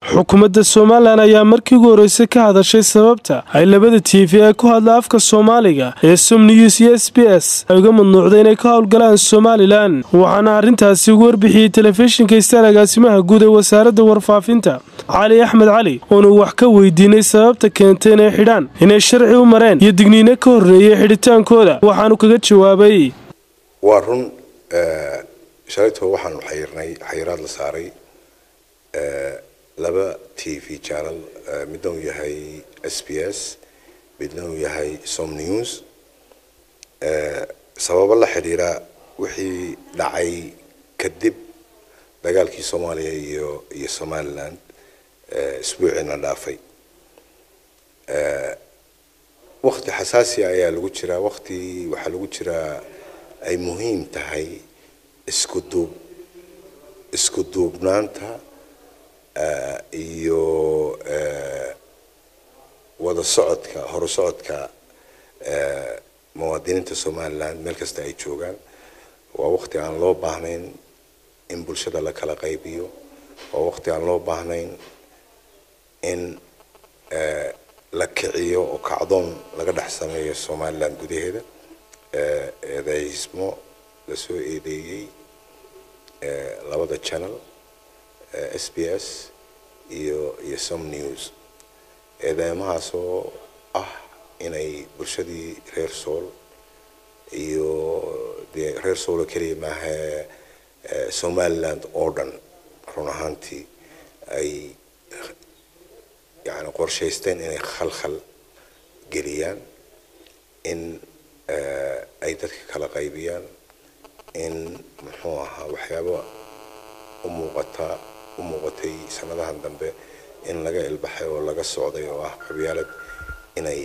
xukuumadda somalilan ayaa markii ugu horreysay ka hadashay sababta ay labada t v ee ku hadla afka soomaaliga ee som news iyo s b s ay uga madnuucday inay ka howlgalaan somalilan waxaana arrintaasi ugu warbixiyey telefishinka istaar agaasimaha guud ee wasaaradda warfaafinta cali axmed cali oonu wax ka weydiinay sababta keentay inay xidhaan inay sharci u mareen iyo digniino ka horreeyay xidhitaankooda waxaanu kaga jawaabay waa run shalayto waxaanu xayirnay xayiraad la saaray laba t v channel midna uu yahay s b s midna uu yahay som news sababo la xidhiira wixii dhacay kadib dagaalkii soomaaliya iyo iyo somaliland isbuuciina dhaafay wakti xasaasiya ayaa lagu jiraa wakti waxaa lagu jiraa ay muhiim tahay isku duub isku duubnaanta iyo wada socodka horu socodka muwaadiniinta somaliland meel kasta ay joogaan waa wakti aan loo baahnayn in bulshada la kala qaybiyo waa wakti aan loo baahnayn in la kiciyo oo kacdoon laga dhex sameeyo somaliland gudaheeda eedaysmo lasoo eedeeyey labada channel s b s iyo iyo some news eedeymahaas oo ah inay bulshadii reer sool iyo dee reer soolo keliya maaha somaliland oo dhan run ahaantii ay yani qorshaysteen inay khalkhal geliyaan in ay dadka kala qaybiyaan in muxuu ahaa waxyaaba u muuqata u muuqatay sanadahan dambe in laga ilbaxay oo laga socday oo ah qabyaalad inay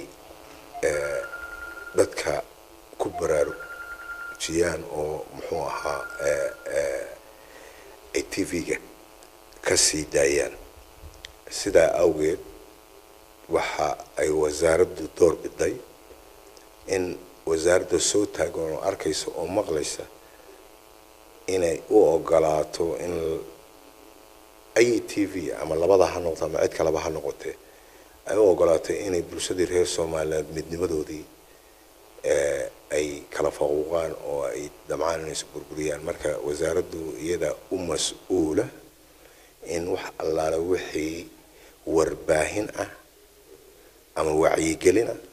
dadka ku baraarujiyaan oo muxuu ahaa ay t v-ga ka sii daayaan sidaa awgeed waxa ay wasaaraddu door biday in wasaaradda soo taagan oo arkaysa oo maqlaysa inay u ogolaato in ay t v ama labada ha noqoto ama cid kaleba ha noqotee ay u ogolaato inay bulshadii reer somaliland midnimadoodii ay kala faquuqaan oo ay damcaan inay is burburiyaan marka wasaaraddu iyada u mas-uula in wax allaale wixii warbaahin ah ama wacyigelin ah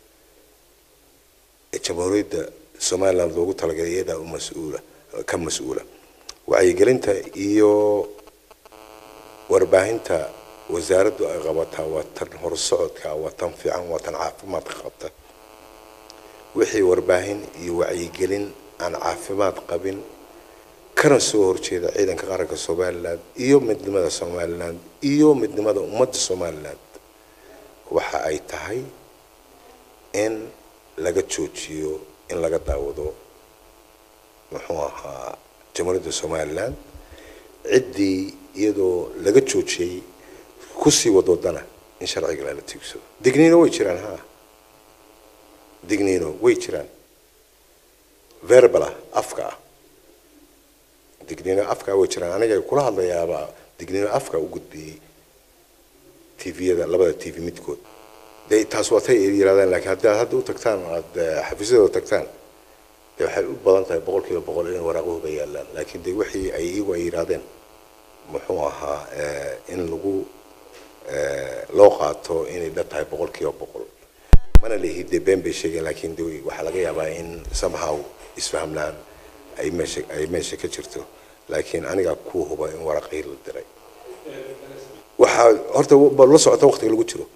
ee jamhuuriyadda somaliland loogu talagalay iyadaa u mas-uula ka mas-uula wacyigelinta iyo warbaahinta wasaaraddu ay qabataa waa tan horsocodka waa tan fiican waa tan caafimaadka qabta wixii warbaahin iyo wacyigelin aan caafimaad qabin kana soo horjeeda ciidanka qaranka somaliland iyo midnimada somaliland iyo midnimada ummadda somaliland waxa ay tahay in laga joojiyo in laga daawado muxuu ahaa jamhuuriyadda somaliland ciddii iyadoo laga joojiyey kusii wadoodana in sharciga lala tiigsado digniino way jiraan ha digniino way jiraan verbala afka ah digniino afka way jiraan aniga kula hadlayaaba digniino afka u gudbiyey tviyada labada t v midkood de taas waa tay yirahdeen lakiin haddii aad hadda u tagtaan aada xafiisyadooda tagtaan de waxay u badan tahay boqol kiiba boqol inay waraaquhuba yaalaan laakiin de wixii ay iyagu ay yidhahdeen muxuu ahaa in lagu loo qaato inay dhan tahay boqol kiiba boqol mana lihi de been bay sheegeen laakiin de waxaa laga yaabaa in somehow isfahmlaan ay meesha ay meesha ka jirto laakiin anigaa ku huba in waraqii la diray waxaa horta la socota waqtiga lagu jiro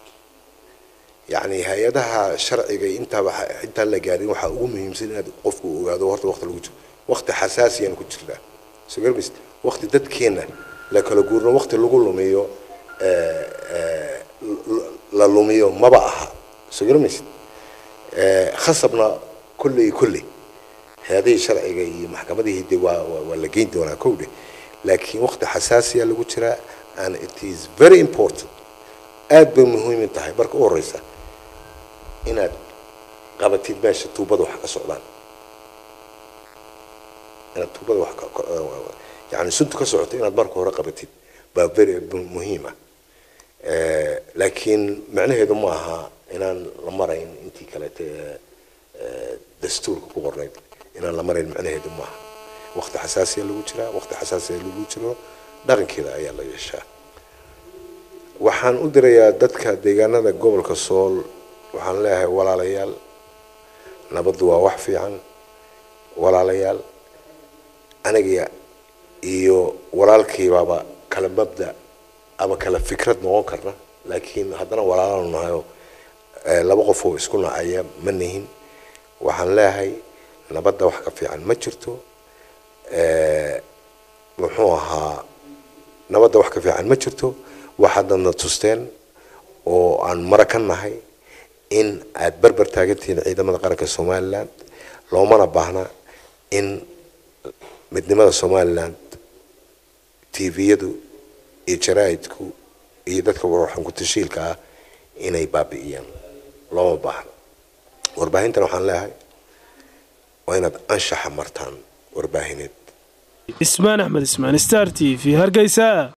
yani hay-adaha sharciga intaaba intaan la gaarin waxaa ugu muhiimsan inaad qofku ogaado horta waqti lagu jiro waqti xasaasiyaan ku jirnaa soo garmis waqti dadkeena la kala guurno waqti lagu lumiyo la lumiyo maba aha soo garmaysid khasabna kulley kulley hay-adihii sharciga iyo maxkamadihii de waa waa la geyn doonaa kowdhe laakiin waqti xasaasiya lagu jiraa and it is very important aad bay muhiim tahay marka u horeysa inaad qabatid meesha tuubada wax ka socdaan inaad tuubada wax yani suntu ka socoto inaad marka hore qabatid baa very muhiima laakiin macnaheedu ma aha inaan la marayn intii kaleete dastuurka ku qornayd inaan la marayn macnaheedu maaha waqti xasaasiya lagu jiraa waqti xasaasiya lagu jiro dhaqankeeda ayaa la yeeshaa waxaan u dirayaa dadka deegaanada gobolka sool waxaan leeyahay walaalayaal nabaddu waa wax fiican walaalayaal aniga iyo walaalkaybaaba kala mabda ama kala fikrad noqon karna laakiin haddana walaalaanu nahayo laba qof oo isku nacaya ma nihin waxaan leeyahay nabadda wax ka fiican ma jirto muxuu ahaa nabadda wax ka fiican ma jirto waxaadadna tusteen oo aan mara ka nahay in aad berber taagantihiin ciidamada qaranka somalilan loomana baahna in midnimada somalilan tviyadu iyo jaraa'idku iyo dadka warxankutashiilka ah inay baabi'iyaan looma baahna warbaahintan waxaan leeyahay waa inaad anshaxa martaan warbaahineed ismaan axmed ismaan star t v hargeysa